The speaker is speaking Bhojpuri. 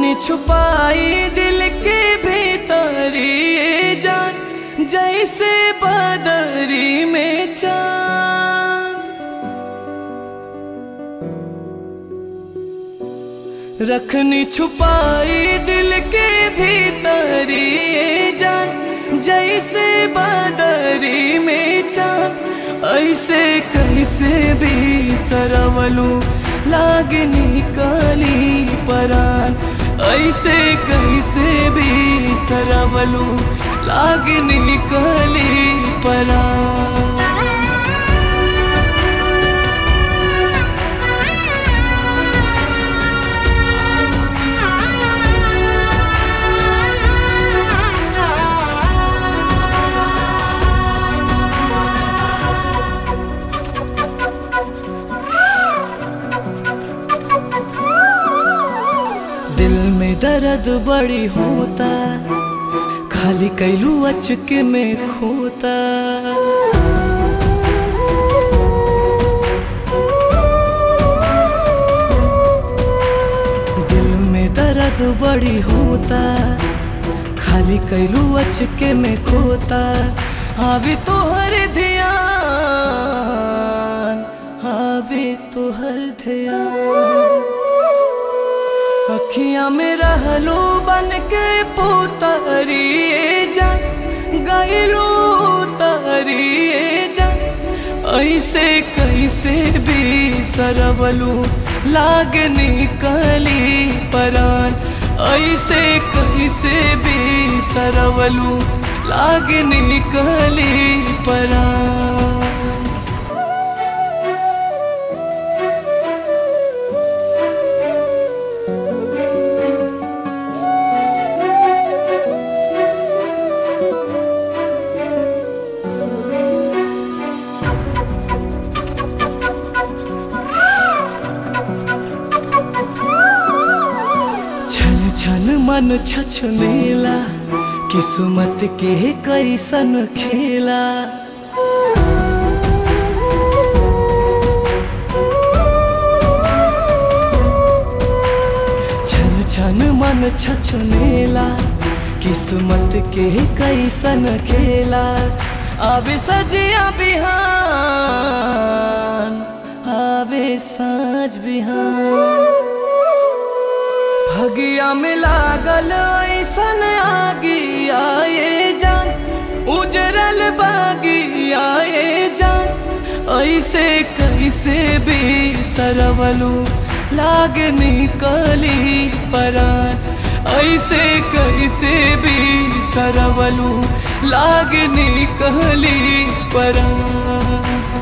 रखनी छुपाई दिल के भीतर ये जान जैसे बदरी में चांद रखनी छुपाई दिल के भीतर ये जान जैसे बदरी में चांद ऐसे कैसे भी सरवलू लागनी काली परान ऐसे कैसे भी सरवलू लागनी काली परान दिल में दर्द बड़ी होता खाली कैलू अचके में खोता दिल में दर्द बड़ी होता खाली कैलू अचके में खोता आवे तो हर ध्यान आवे तो हर ध्यान अखियां में रहलो बन के पुतरिए जा गैलो तरिए जा ऐसे कैसे भी सरवलू लाग निकली परान ऐसे कैसे भी सरवलू लाग निकली परान छन छन मन छछनेला किस्मत के कैसन खेला छन छन मन छछनेला किस्मत के कैसन खेला आवे सजिया बिहान आवे साँझ बिहान भगिया में लागल ऐसन आगी आए जान उजरल बागी आए जान ऐसे कैसे भी सरवलू लाग निकली परान ऐसे कैसे भी सरवलू लाग निकली परान